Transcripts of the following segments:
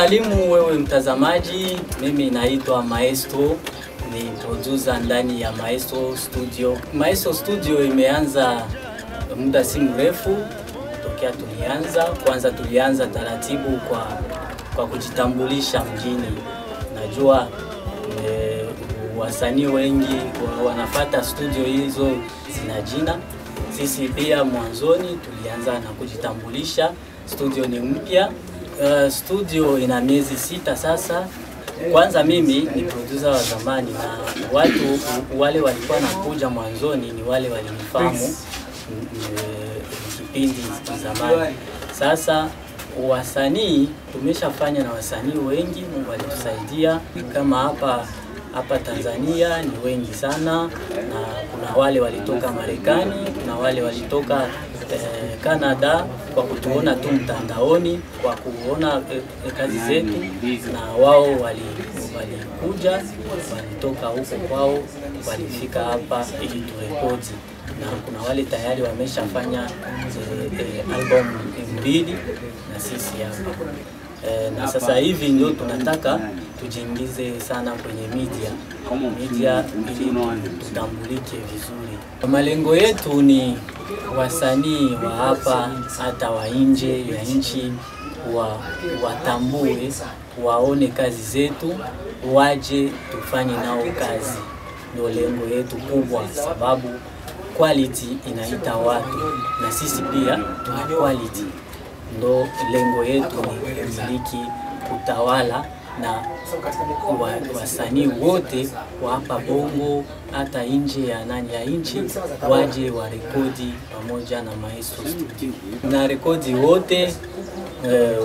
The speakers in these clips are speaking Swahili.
kusalimu wewe mtazamaji, mimi naitwa Maestro, ni producer ndani ya Maestro Studio. Maestro Studio imeanza muda si mrefu tokea tulianza. Kwanza tulianza taratibu kwa, kwa kujitambulisha mjini. Najua e, wasanii wengi wa- wanafata studio hizo zina jina. Sisi pia mwanzoni tulianza na kujitambulisha. Studio ni mpya. Uh, studio ina miezi sita sasa. Kwanza mimi ni producer wa zamani na watu wale walikuwa nakuja mwanzoni ni wale walinifahamu mm, eh, kipindi cha zamani. Sasa wasanii tumeshafanya na wasanii wengi, Mungu alitusaidia. Kama hapa hapa Tanzania ni wengi sana, na kuna wale walitoka Marekani, kuna wale walitoka eh, Canada kwa kutuona tu mtandaoni, kwa kuona eh, eh, kazi zetu, na wao wali- walikuja walitoka huko kwao, walifika hapa ili turekodi, na kuna wale tayari wameshafanya eh, eh, album mbili na sisi hapa Eh, na sasa hivi ndio tunataka tujiingize sana kwenye media media ili tutambulike vizuri. Malengo yetu ni wasanii wa hapa hata wa nje ya nchi wa, watambue waone kazi zetu, waje tufanye nao kazi. Ndio lengo yetu kubwa, sababu quality inaita watu na sisi pia tuna quality ndo lengo yetu ni kumiliki utawala na wa- wasanii wote wa hapa Bongo hata nje ya nani ya nchi waje warekodi pamoja na Maestro Studio na rekodi wote eh,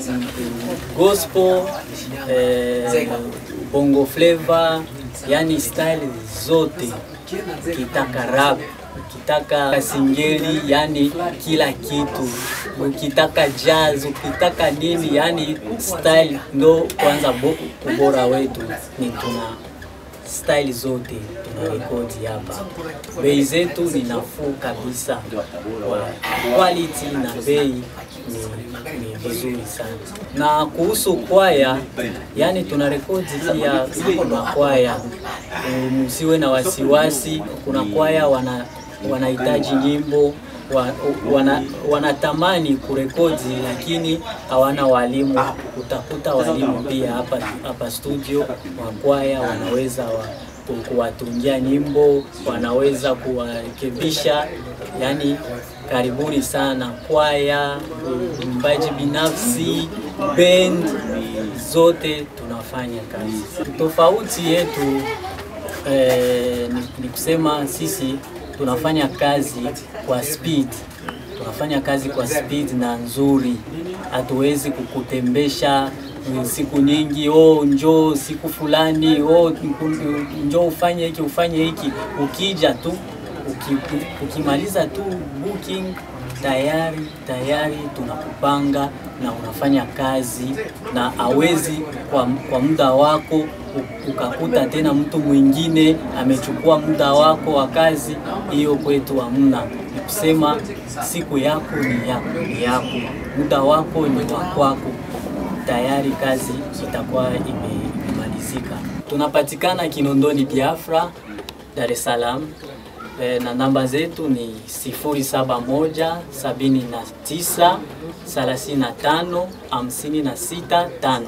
gospel eh, bongo flavor, yani style zote, ukitaka rap, ukitaka singeli, yani kila kitu, ukitaka jazz, ukitaka nini, yani style ndo kwanza bo, ubora wetu ni tuna style zote tuna rekodi hapa. Bei zetu ni nafuu kabisa, Wa- quality na bei ni, ni vizuri sana. Na kuhusu kwaya, yani tuna rekodi pia kuna kwaya, Um, msiwe na wasiwasi. Kuna kwaya wana wanahitaji nyimbo wa, wana, wanatamani kurekodi lakini hawana walimu. Utakuta walimu pia hapa, hapa studio wa kwaya wanaweza wa, ku- kuwatungia nyimbo, wanaweza kuwarekebisha. Yani karibuni sana kwaya, mbaji binafsi, band zote tunafanya kazi. Tofauti yetu eh, ni, ni kusema sisi tunafanya kazi kwa speed, tunafanya kazi kwa speed na nzuri. Hatuwezi kukutembesha mm, siku nyingi, oh, njoo siku fulani, oh, nku- njoo ufanye hiki ufanye hiki. Ukija tu uki, ukimaliza tu booking tayari tayari tunakupanga na unafanya kazi na hawezi kwa, kwa muda wako u- ukakuta tena mtu mwingine amechukua muda wako wa kazi. Hiyo kwetu hamna. Ni kusema siku yako ni yako, ni yako, muda wako ni wa kwako, tayari kazi itakuwa ime- imemalizika. Tunapatikana Kinondoni Biafra, Dar es Salaam. E, na namba zetu ni 071 79 35 56 5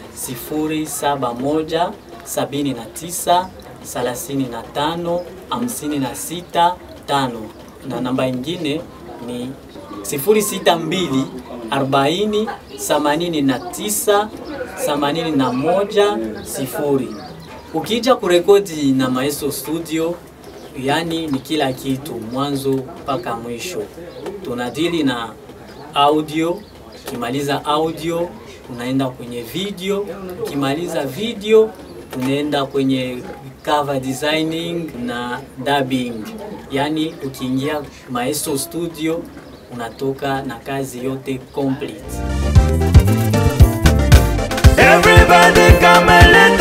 071 79 35 56 5 na namba ingine ni 062 40 89 81 0. Ukija kurekodi na Maestro Studio, yani ni kila kitu mwanzo mpaka mwisho. Tunadili na audio, ukimaliza audio unaenda kwenye video, ukimaliza video unaenda kwenye cover designing na dubbing. Yani ukiingia Maestro Studio unatoka na kazi yote complete. Everybody come and let